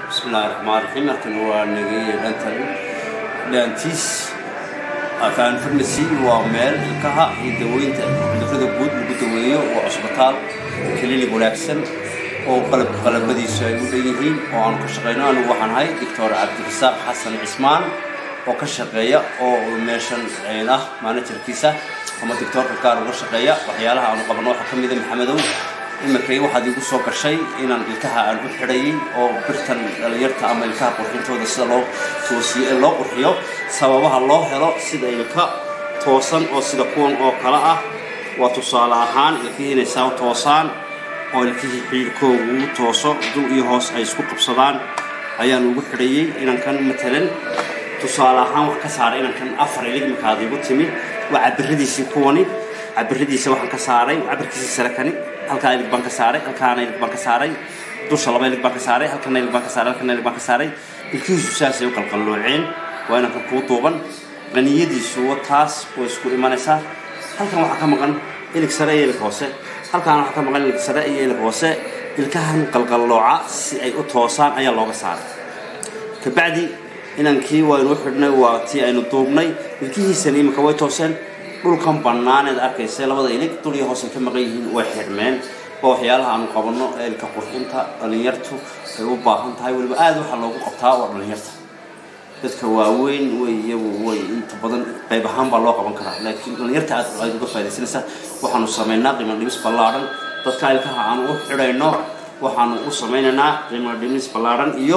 bismillahi raxmaan raxiim halkan waa nageeye dhantan dhaantiis afaan farmasi waa meel ilkaha iyo daweynta cudurrada guud lagu daweeyo waa cusbitaal kilinig wanaagsan oo qalabka qalabadiisu ay u dhan yihiin oo aanu ka shaqayno anigu waxaan ahay doctor cabdirasaaq xasan cismaan oo ka shaqeeya oo meeshan ah manajerkiisa ama doctoorka gaar uga shaqeeya waxyaalaha aanu qabanno waxaa ka mida maxamedow imakay waxaad igu soo gashay inaan ilkaha aan u xidhayay oo birtan dhalinyarta ama ilkaha qurxintooda sida loo toosiyo loo qurxiyo sababaha loo helo sida ilka toosan oo sida kuwan oo kale ah waa tusaale ahaan ilkihii inay saa toosaan oo ilkihii xiidhkoogu tooso dul iyo hoos ay isku qabsadaan ayaan ugu xidhayay inankan matalan tusaale ahaan wax ka saaray inankan afar ilig markaad igu timi waa cabiradiisii kuwani cabiradiisa waxaan ka saaray cabirkiisii sare kani halkaa ilig baan ka saaray halkaana ilig baan ka saaray dusha laba ilig baan ka saaray halkana ilig baan ka saaray halkana ilig baan ka saaray ilkihiisu saasay u qalqallooceen waa inankan kuu duuban qaniyadiisu taas way isku imanaysaa halkan waxaa ka maqan ilig sare iyo ilig hoose halkaana waxaa ka maqan ilig sare iyo ilig hoose ilkahan qalqallooca si ay u toosaan ayaa looga saaray kabacdi inankii waynu u xidhnay waa tii aynu duubnay ilkihiisana iminka way tooseen dhulkan bannaaneed arkaysa labada ilig dul iyo hoos ay ka maqan yihiin way xidhmeen oo waxyaalaha aanu qabanno eelka qurxinta dhalinyartu ay u baahan tahay weliba aada waxaa loogu qabtaa waa dhalinyarta dadka waaweyn way iyagu way inta badan qayb ahaan baa loo qaban karaa laakiin dhalinyarta aad ay uga faa'idaysanaysaa waxaanu samaynaa qiimo dhimis ballaadhan dadka ilkaha aanu u xidhayno waxaanu u samaynaynaa qiimo dhimis ballaadhan iyo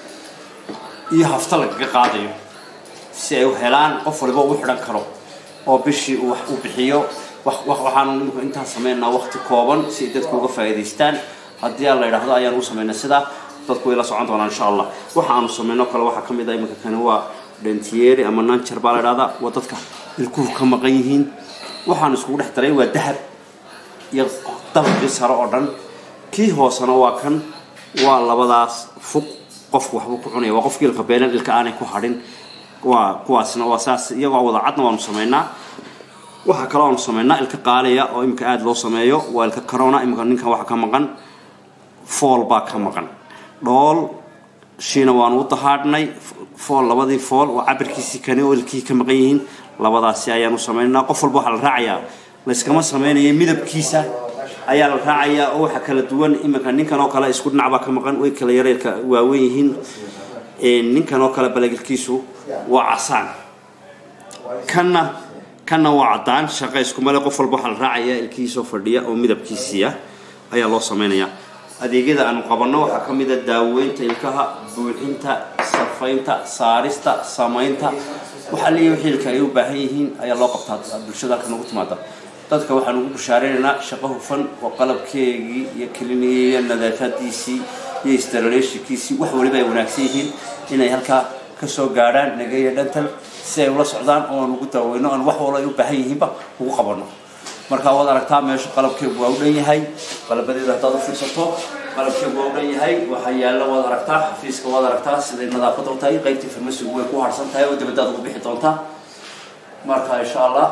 iyo hafta lagaga qaadayo si ay u helaan qof waliba u xidhan karo oo bishii uu wax u bixiyo waxaanu imika intaan samaynaa waqti kooban si ay dadku uga faa'iidaystaan haddii aan la yidhaahdo ayaan u samaynaa sidaa dadku way la socon doonaan insha allah waxa aanu samayno kale waxaa ka mid ah iminka kani waa dentieri ama nanjar baa la yidhahdaa waa dadka ilkuhu ka maqan yihiin waxaanu iskugu dhex daray waa dahab iyo dabaqii sare oo dhan kii hoosena waa kan waa labadaas fuq qofku waxbuu ku cunaya waa qofkii ilka beelan ilka aanay ku hadhin waa kuwaasna waa saas iyagoo wada cadna waanu samaynaa waxaa kaloo aanu samaynaa ilka qaaliya oo imika aada loo sameeyo waa ilka corona imika ninkan waxaa ka maqan fool baa ka maqan dhool shiina waanu u dahaadhnay fool labadii fool waa cabirkiisii kani oo ilkihii ka maqan yihiin labadaasi ayaanu samaynaa qof walba waxaa la raacayaa layskama samaynayo midabkiisa ayaa la raacayaa oo waxa kala duwan iminka ninkan oo kale isku dhinac baa ka maqan way kala yareelka waaweyn yihiin ninkan oo kale balagilkiisu waa casaan kanna kanna waa caddaan shaqa iskumale qof walba waxaa la raacayaa ilkihiisoo fadhiya oo midabkiisiia ayaa loo samaynayaa adeegyada aanu qabanno waxaa ka mid a daaweynta ilkaha buuxinta safaynta saarista samaynta waxaa leeyahay wixii ilka ay u baahan yihiin ayaa loo qabtaa bulshada halka nagu timaada dadka waxaan ugu bushaaraynaynaa shaqo hufan oo qalabkeegii iyo kelinigii iyo nadaafadiisii iyo istaraleeshikiisii wax waliba ay wanaagsan yihiin inay halkaa kasoo gaadhaan nageeya dhantal si ay ula socdaan oo aan ugu daaweyno aan wax walba ay u baahan yihiinba ugu qabanno markaa waad aragtaa meesha qalabkeegu waa u dhan yahay qalabadeeda haddaad u fiirsato qalabkeegu waa u dhan yahay waxaa yaalla waad aragtaa xafiiska waad aragtaa siday nadaafadda u tahay qaybtii farmasigu way ku harsan tahay oo dibaddaad ugu bixi doontaa marka insha allah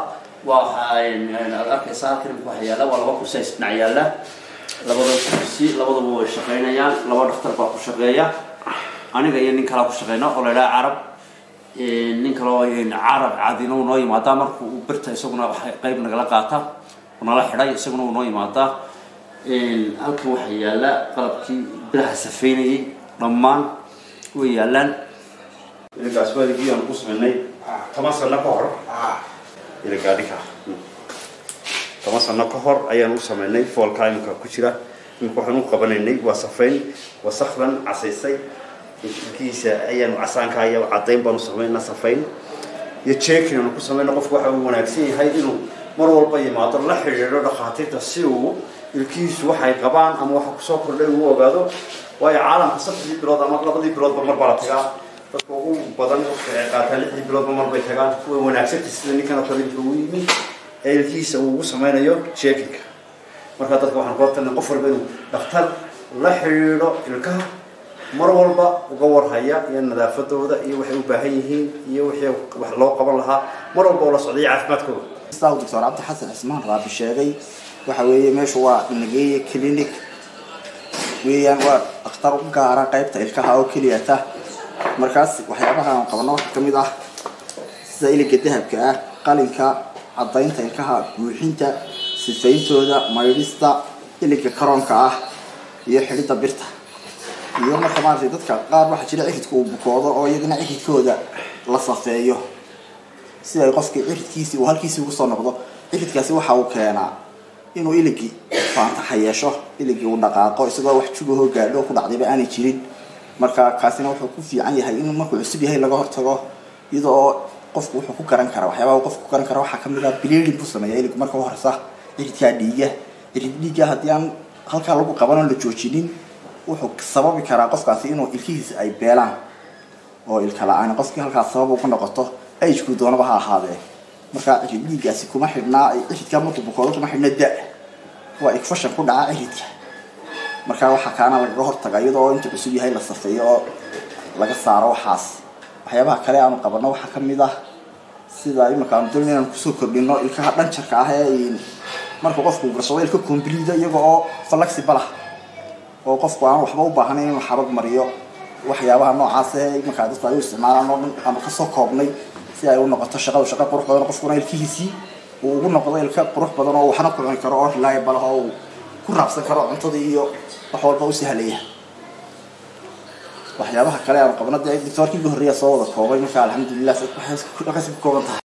waxaad arkaysaa halkan imika waxa yaalla waa laba kursi is dhinac yaalla labada kursi labadaba way shaqaynayaan laba dhaktar baa ku shaqeeya aniga iyo nin kalaa ku shaqeyna oo la idhaha carab nin kaloo carab cadina uu noo yimaadaa marka uu birta isaguna qayb nagala qaata nala xidhay isaguna uu noo yimaadaa halkan waxaa yaalla qalabkii biraha safeynayay dhammaan way yaallaan ilagaas waaligii aan ku samaynay toban sano ka hor ilagaadhika toban sano ka hor ayaan u samaynay foolkaa imika ku jira imika waxaan u qabanaynay waa safayn wasakdan casaysay ilkihiisa ayaanu casaanka iyo caddayn baanu samaynaa safayn iyo jeekin aanu ku samayna qofku waxa uu wanaagsan yahay inuu mar walba yimaado la xidhiidho dhakhaatiirta si uu ilkihiisu waxay qabaan ama waxa kusoo kordhay uu ogaado waayo caalamka saddexdii bilood ama labadii biloodba mar baa la tagaa dadka ugu badan waqti ay qaataan lixdii biloodba mar bay tagaan way wanaagsantay sida ninkan oo kale inka uu yimi ee ilkihiisa uu ugu samaynayo jeekinka marka dadka waxaan kula talina qof walba inuu dhakhtar la xidhiidho ilkaha mar walba uga warhaya iyo nadaafadooda iyo waxay u baahan yihiin iyo wixii wax loo qaban lahaa mar walba oo la socday caafimaadkooda sidaa uu doctor cabdi xasan cismaan raabi sheegay waxa weeye meeshu waa nageeye clinic weeyaan waa dhakhtar u gaara qaybta ilkaha oo keliyata markaas waxyaabaha aan qabano waxaa kamid ah sida iliga dahabka ah qalinka cadaynta ilkaha buuxinta sifayntooda maydhista iliga karoonka ah iyo xidhidda birta iyo marka maaragtay dadka qaar waxaa jira ciridka uu bukoodo oo iyagana ciridkooda la safeeyo si ay qofkii ciridkiisii uu halkiisii ugu soo noqdo ciridkaasi waxa uu keenaa inuu iligii faantaxa yeesho iligii uu dhaqaaqo isagoo wax jugahoo gaadho ku dhacdayba aanay jirin marka kaasina wuxuu ku fiican yahay in markuu cusub yahay laga hortago iyada oo qofku wuxuu ku garan karaa waxyaabaha qofku ku garan kara waxaa kamid ah bleeding buu sameeya iligu marka u horeysa ciridkaa dhiiga cirid dhiigga haddii aan halkaa lagu qabanoo la joojinin wuxuu sababi karaa qofkaasi inuu ilkihiisa ay beelaan oo ilka la-aan qofkii halkaas sabab ugu noqoto agekuu doonaba ha ahaadee markaa cirid dhiiggaasi kuma xidhnaa ciridkaa markuu bukoodo kuma xidhna da waa igfashan ku dhaca ciridka markaa waxaa kaana lagaga hortaga iyadoo inta cusub yahay la safeeyo oo laga saaro waxaas waxyaabaha kale aanu qabano waxaa kamid ah sida imika aanu doon inaan kusoo kordhino ilkaha dhanjarka ah ee marka qofku gashado ilka combliida iyaga oo flexible ah oo qofku aan waxba u baahnayn inuu xabag mariyo waxyaabaha noocaas ee iminkaa dadku ay u isticmaalaan oo dhan ama kasoo koobnay si ay u noqoto shaqadu shaqa qurux badan qofkuna ilkihiisii uu ugu noqdo ilka qurux badan oo waxna ku cuni karo oo reliable ah oo uu ku raabsan karo cuntadii iyo wax walba u sahlaya waxyaabaha kale aanu qabno dee doctoorkii ugu horreeya soo wada koobay marka alxamdulilah waxay ka kooban tahay